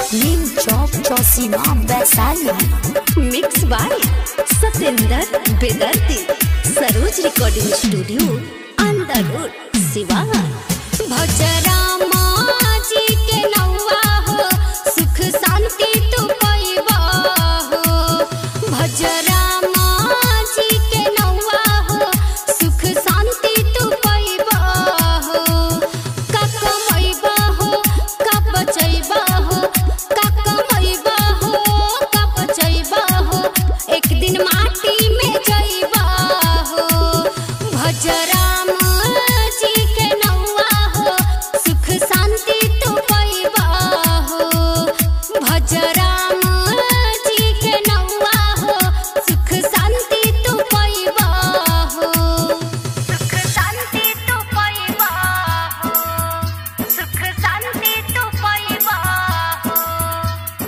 Neem Chowk Chausima Vaishali mix by Satendra बेदर्ती Saroj recording studio Andar road Siwan भजरामा जी के नौवा हो सुख शांति तू पैबा हो भजरामा जी के नौवा हो सुख शांति तू पैबा हो का कमैबा हो का बचैबा हो का कमैबा हो का बचैबा हो एक दिन माटी में जैबा हो भजराम जी के नौवा हो सुख शांति तू पैबा हो भजराम जी के नौवा हो सुख शांति तू पैबा हो सुख शांति तू पैबा हो सुख शांति तू पैबा हो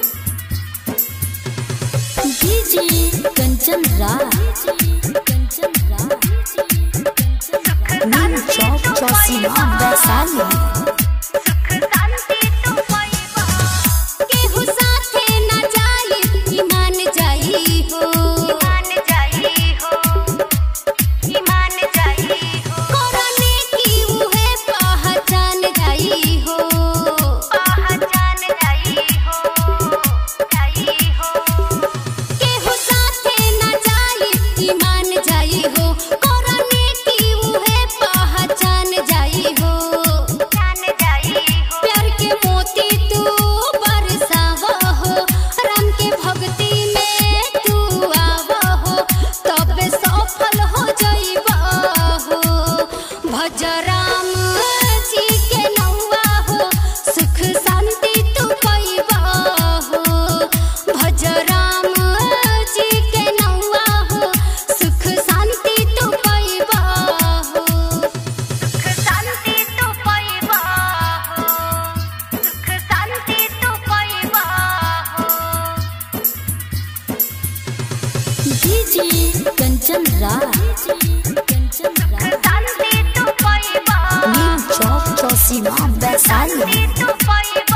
डीजे कंचन राज नीम चौक चौसीमा वैशाली केहू साथे न जाई ईमान जाई हो ईमान जाई हो ईमान जाई हो करने की उहे पहचान जाई हो पहचान जाई हो जाई हो केहू साथे न जाई ईमान जाई हो करने की उहे पहचान जाई हो जान जाई हो प्यार के मोती तू बरसावा हो राम के भक्ति में तू आवा हो तबे सफल हो जाइबा हो भज राम जी के नौवा हो सुख शांति तू पैबा हो भज राम जी के नौवा हो सुख शांति तू पैबा हो सुख शांति तू पैबा हो सुख शांति तू पैबा हो डीजे कंचन राज शांति तू पैबा नीम चौक चौसीमा वैशाली तू पैबा